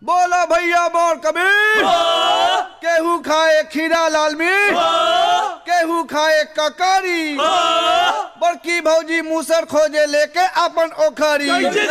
बोला भैया बोर कबीर केहू खाए खीरा लाल मिर्च केहू खाए ककारी बड़की भौजी मूसर खोजे लेके अपन ओखरी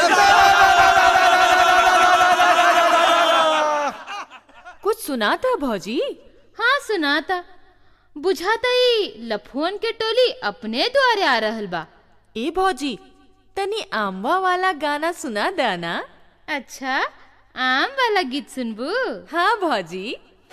कुछ सुना था भौजी हाँ सुनाता बुझाता ही लफुअन के टोली अपने द्वारे आ रहल बा ए भौजी तनी आमवा वाला गाना सुना देना अच्छा आम वाला गीत सुनबू हाँ भौजी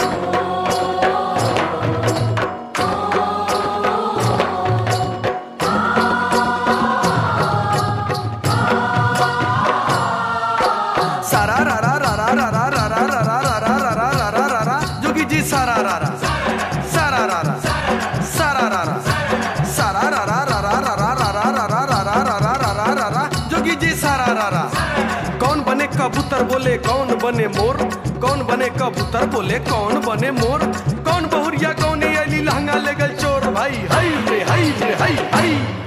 सारा रा रा रा रा रा रा रा रा रा रा रा रा रा रा रा रा रा जोगी जी सारा रा रा सारा रा रा सारा रा रा सारा रा रा रा रा रा रा रा रा रा रा रा रा रा रा रा रा रा जोगी जी सारा रा रा कौन बने कबूतर बोले कौन बने मोर कौन बने कबूतर बोले कौन बने मोर कौन बहुरिया कौन अली लहंगा ले गल चोर भाई हई रे हई रे हई हई